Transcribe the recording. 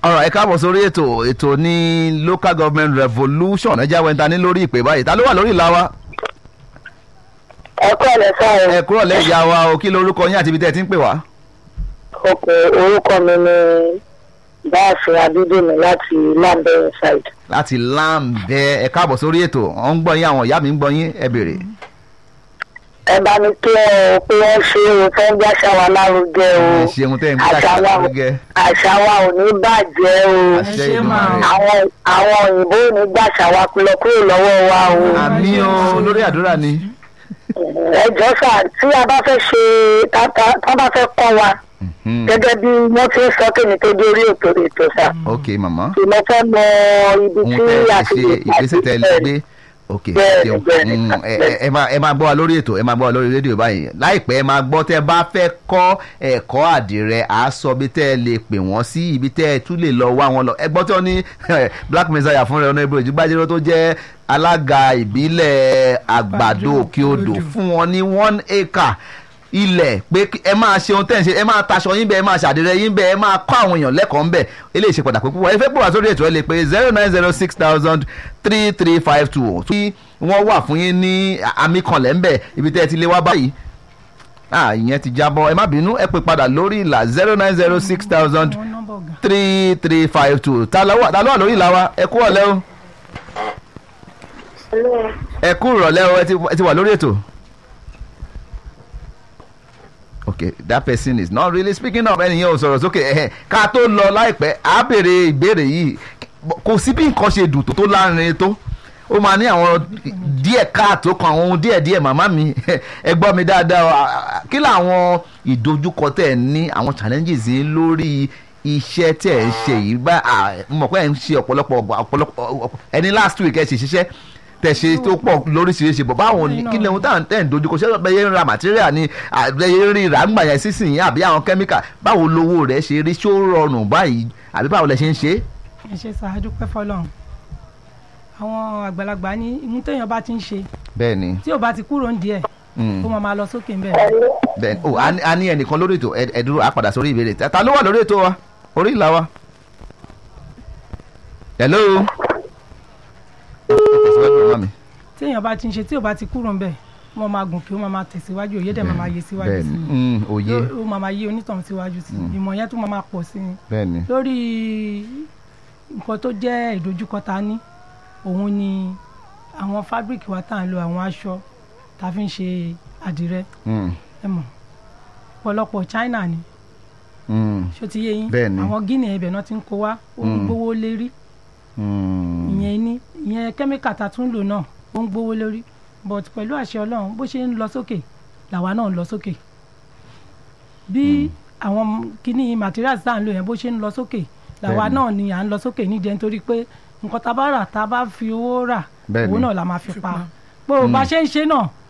ọ̀rọ̀ ẹ káàbọ̀ sórí ètò ètò ní local government revolution ẹ jáwé ta ní lórí ìpè báyìí ta ló wà lórí ìlà wa. ẹ kọ́ ọ̀lẹ́ sáà ẹ kúrò lẹ́yìn ya wa o kí lorúkọ yín àti ibi tẹ́ ẹ ti ń pè wá. ọkọ̀ orúkọ mi ni báàfin abídèmí láti lambert side. láti láǹbẹ ẹ káàbọ̀ sórí ètò ọ̀ ń gbọ́ yín àwọn ìyá mi ń gbọ́ yín ẹ béèrè. ẹ bá mi kí ẹ o pé wọ́n ṣe o fẹ́ ń gbàṣà wa lárugẹ o ẹ ṣeun tẹ́ ẹ ń gbé àṣà àṣà wa lárugẹ. àṣà wa ò ní bàjẹ́ o àṣẹ ṣe máa. Èdùmàrè. àwọn àwọn òyìnbó ò ní gbàṣà wa lọ kúrò lọ́wọ́ wa o àmì o lórí àdúrà ni. ẹ jọ sà tí a bá fẹ́ ṣe tá tá- tá bá fẹ́ kọ́ wa Mhm. gẹ́gẹ́ bí wọ́n ti ń sọ kémi tó dé orí ètò ètò sà ok màmá tí mo fẹ́ mọ ibi ohun tí tẹ́ ẹ a ti ṣe ìgbésẹ̀ tẹ́ ẹ lè gbé ok Bẹ́ẹ̀ni, ṣeun bẹ́ẹ̀ni, Mm, ẹ- bẹ́ẹ̀ni. ẹ- ẹ máa ẹ máa gbọ́ wa lórí ètò ẹ máa gbọ́ wa lórí rédíò báyìí láìpẹ́ ẹ máa gbọ́ tẹ́ ẹ bá fẹ́ kọ́ ẹ̀kọ́ àdìrẹ à á sọ ibi tẹ́ ẹ lè pè wọ́n sí ibi tẹ́ ẹ tún lè lọ wá wọn lọ ẹ gbọ́ tí wọ́n ní black messiah fúnra ẹ̀ ọ̀nà ìbò ìjúgbàjẹ́rọ́ tó jẹ́ alága ìbílẹ̀ àgbàdo òkè odò fún wọn ní one acre ilẹ̀ pé kí- ẹ máa ṣe ohun tẹ́ ẹ̀ ń ṣe ẹ máa taṣọ yín bẹ́ẹ̀ ẹ máa ṣàdìrẹ yín bẹ́ẹ̀ ẹ máa kọ́ àwọn èèyàn lẹ́kọ̀ọ́ ńbẹ̀ eléyìí ṣe pàtàkì púpọ̀ ẹ fẹ́ pè wá sórí ètò ẹ lè pé zero nine zero six thousand three three five two tí wọ́n wà fún yín ní àmì kanlẹ̀ ńbẹ̀ ibi tẹ́ ẹ ti lé wá báyìí ah ìyẹn ti jábọ́ ẹ má bínú ẹ pè padà lórí ìlà zero nine zero six thousand àwọn nọ́mbà ọ̀gá. three three five two ta ló wà ta ló wà lórí ìlà wa ẹ kú ọ̀lẹ́ o ẹ kú ìrọ̀lẹ́ o ẹ ti- ẹ ti wà lórí ètò. okay that person is not really speaking up ẹnìyẹn ò sọ̀rọ̀ sókè ẹ̀hẹ̀ ká tó lọ láìpẹ́ á béèrè ìbéèrè yìí kò sí bí nǹkan ṣe dùn tó tó láàrin tó ó máa ní àwọn díẹ̀ káàtó kan àwọn ohun díẹ̀ díẹ̀ màmá mi ẹ gbọ́ mi dáadáa o. À- à- kí làwọn ìdojúkọ tẹ̀ ẹ́ ní àwọn challenges yìí lórí iṣẹ́ tẹ̀ ẹ́ ń ṣe yìí bá à, mo mọ̀ pé ẹ̀ ń ṣe ọ̀pọ̀lọpọ̀ ọ̀pọ̀lọpọ̀ ẹni last week ẹ̀ ṣe ṣiṣẹ́ tẹ̀ ṣe tó pọ̀ lóríṣiríṣi bọ̀ báwo ni kí ni ohun táwọn tẹ̀ ń dojúkọ ṣé bẹ́ẹ̀ ń ra material ni àbẹ́yẹ rí ìràgbà yẹn sísìn yín àbí àwọn chemical báwo lowó rẹ̀ ṣe rí ṣó rọrùn báyìí àbí báwo lẹ ṣe ń ṣe é. ẹ ṣe ṣáájú pẹ́ fọlọ́run àwọn àgbàlagbà ní imú téèyàn bá ti ń ṣe bẹ́ẹ̀ ni tí ò bá ti kúrò ń díẹ̀ Mm. ó máa máa lọ sókè ńbẹ̀ bẹ́ẹ̀ ni o a ní- a ní ẹnìkan lórí ètò ẹ ẹ dúró a padà sórí ìbéèrè ta ta ló wà lórí ètò wa orí ìlà wa. hello. tẹ̀síwájú ọmọ mi. téèyàn bá ti ń ṣe tí ò bá ti kúrò ńbẹ̀ wọ́n máa gùn kí ó máa máa tẹ̀síwájú òye dẹ̀ máa máa yé síwájú bẹ́ẹ̀ sí ni i Mm, òye Yó- ó máa máa yé onítàn síwájú sí i ìmọ̀ yẹn tún máa máa pọ̀ sí i bẹ́ẹ̀ ni. lórí nǹkan tó jẹ́ ìdojúkọ ta ní òun ni àwọn fábíríkì wa tá à ń lo àwọn aṣọ tá a fi ń ṣe àdìrẹ Mm, ẹ mọ̀ ọ̀pọ̀lọpọ̀ China ni mm, ṣó ti yé yín Bẹ́ẹ̀ ni. àwọn Guinea ibẹ̀ náà ti ń kó wá ó ń Mm. gbówó lérí mm. ìyẹn ní ìyẹn kẹ́míkà tá a tún lò náà ó ń gbówó lórí but pẹ̀lú àṣẹ Ọlọ́run bó ṣe ń lọ sókè làwa náà ń lọ sókè bí àwọn kíní materials tá à ń lò yẹn bó ṣe ń lọ sókè làwa Bẹ́ẹ̀ni. náà ni à ń lọ sókè nídìí nítorí pé nǹkan tá a bá rà tá a bá fi owó rà Bẹ́ẹ̀ni. owó náà la máa fi pa bó o bá ṣe ń ṣe náà